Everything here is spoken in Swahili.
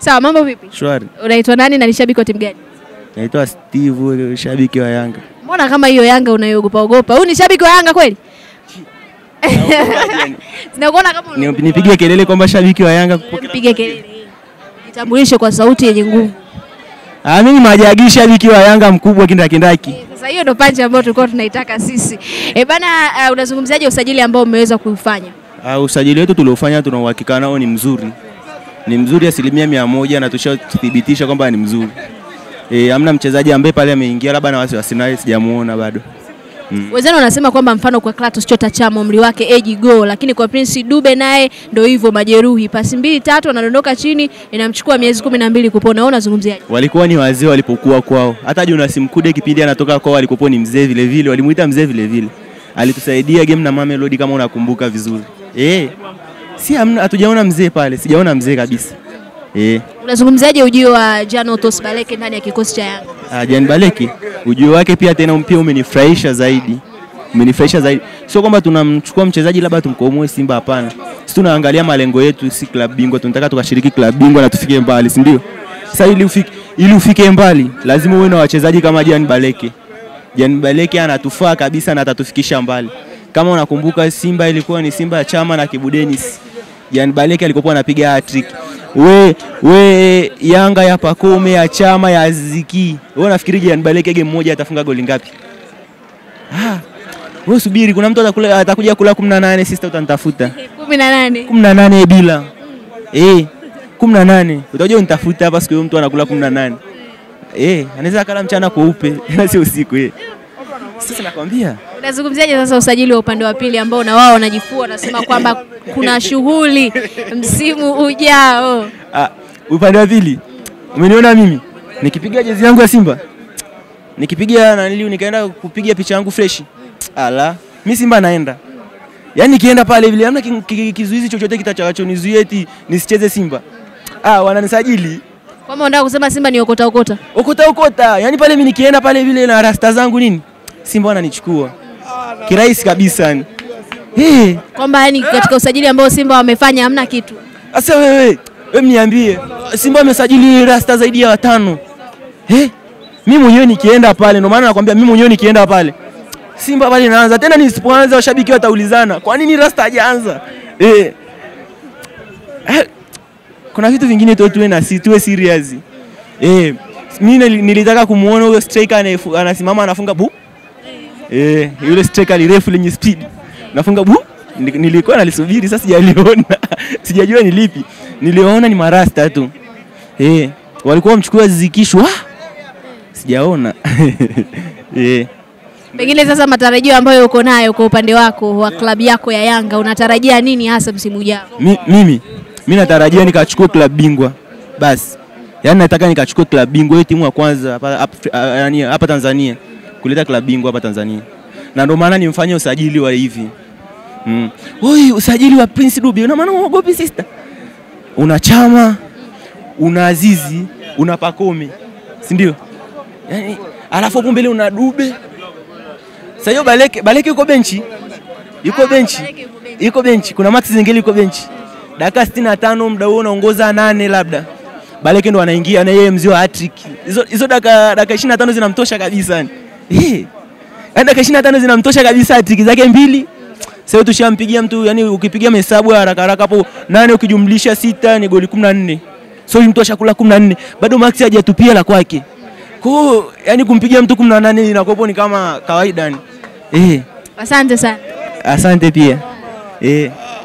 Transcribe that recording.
Sawa, mambo vipi? Shwari. Unaitwa nani na ni shabiki wa timu gani? Naitwa Steve, shabiki wa Yanga. Mbona kama hiyo Yanga unaiogopa ogopa? Huyu ni shabiki wa Yanga kweli? Sinakuona kama Ni- Nipige kelele kwamba shabiki wa Yanga. Mpige kelele. Jitambulishe kwa sauti yenye nguvu. Ah, mimi majagi shabiki wa Yanga mkubwa kindakindaki. Sasa hiyo ndo panchi ambayo tulikuwa tunaitaka sisi. E bana, uh, unazungumziaje usajili ambao umeweza kuufanya? Ah, usajili wetu tuliofanya tuna uhakika nao ni mzuri, ni mzuri asilimia mia moja na tushathibitisha kwamba ni mzuri. Eh, hamna mchezaji ambaye pale ameingia labda na wasiwasi naye sijamuona bado. Wenzenu wanasema kwamba mfano kwa Clatous Chota Chama umri wake age go, lakini kwa Prince Dube naye ndo hivyo majeruhi, pasi mbili tatu anadondoka chini, inamchukua miezi kumi na mbili kupona. Wewe unazungumziaje? Walikuwa ni wazee walipokuwa kwao. Hata Jonas Mkude kipindi anatoka kwao alikuwa ni mzee vile vile, walimuita mzee vile vile. Alitusaidia game na Mamelodi kama unakumbuka vizuri. Eh. Si hamna hatujaona mzee pale, sijaona mzee kabisa. Eh. Unazungumziaje ujio wa Jan Otos Baleke ndani ya kikosi cha Yanga? Ah, Jan Baleki ujio wake pia tena pia umenifurahisha zaidi, umenifurahisha zaidi. Sio kwamba tunamchukua mchezaji labda tumkomoe Simba, hapana. Sisi tunaangalia malengo yetu, si klabu bingwa. Tunataka tukashiriki klabu bingwa na tufike mbali, si ndio? Sasa ili ufike, ili ufike mbali lazima uwe na wachezaji kama Jan Baleki. Jan Baleki anatufaa kabisa na atatufikisha mbali. Kama unakumbuka Simba ilikuwa ni Simba ya Chama na Kibu Denis. Jan Baleki alikuwa anapiga hat-trick. We, we Yanga ya Pakome ya Chama ya Ziki. Wewe unafikiri Jan Baleki game moja atafunga goli ngapi? Ah. Wewe subiri kuna mtu atakula, atakuja kula 18 sister utanitafuta. kumi na nane. 18 bila. Eh. 18. Utakuja unitafuta hapa siku hiyo mtu anakula 18. Eh, anaweza akala mchana kweupe, ila sio usiku eh. Sasa nakwambia Unazungumziaje sasa usajili wa upande wa pili ambao na wao wanajifua wanasema kwamba kuna shughuli msimu ujao? Ah, upande wa pili umeniona mimi nikipiga jezi yangu ya Simba, nikipiga naniliu, nikaenda kupiga picha yangu fresh, ala, mi Simba naenda yaani, nikienda pale vile hamna ki- ki- kizuizi chochote kitachonizuia eti nisicheze Simba. Ah, wananisajili Kwamba unataka kusema Simba ni okota okota? okota okota, yaani pale mimi nikienda pale vile na rasta zangu nini, Simba wananichukua kirahisi kabisa yani. Hey, Kwamba yani katika usajili ambao Simba wamefanya hamna kitu. Sasa wewe, wewe mniambie, Simba amesajili rasta zaidi ya watano. Eh? Mimi mwenyewe nikienda pale, ndio maana nakwambia mimi mwenyewe nikienda pale. Simba pale inaanza. Tena nisipoanza washabiki wataulizana, kwa nini rasta hajaanza? Eh. Eh, Kuna vitu vingine tu tuwe na si tuwe serious. Eh, mimi nili- nilitaka kumuona huyo striker anayefu- anasimama anafunga bu. Eh, yule striker lirefu lenye speed. Nafunga bu. Nili- Nilikuwa nalisubiri sasa sijaliona. Sijajua ni lipi. Niliona ni marasta tu. Eh, walikuwa wamchukua zikishwa. Sijaona. Eh. Pengine sasa matarajio ambayo uko nayo kwa upande wako wa klabu yako ya Yanga, unatarajia nini hasa msimu ujao? Mi, mimi mi natarajia nikachukue klabu bingwa basi, yaani nataka nikachukue klabu bingwa, hiyo timu ya kwanza hapa hapa- ah, yaani hapa Tanzania kuleta klabu bingwa hapa Tanzania, na ndio maana nimfanye usajili wa hivi mm. Oi, usajili wa Prince Dube, una maana uogopi sister? Una Chama, una Azizi, una Pakome, si ndio? Yaani alafu hapo mbele una Dube. Sasa hiyo Baleke, Baleke yuko benchi, yuko benchi iko benchi, kuna Max Zengeli yuko benchi, dakika 65 muda huo unaongoza nane labda Baleke ndo anaingia na yeye mzee wa hat-trick. Hizo hizo dakika dakika 25 zinamtosha kabisa yani. Eh. Yaani dakika 25 zinamtosha kabisa hat-trick zake mbili. Sasa hiyo tushampigia mtu yani ukipigia mahesabu ya haraka haraka hapo nane ukijumlisha sita ni goli 14. So huyu mtu ashakula 14. Bado Max hajatupia la kwake. Kwa hiyo yani kumpigia mtu 18 inakuwa ni kama kawaida yani. Eh. Asante sana. Asante pia. Eh.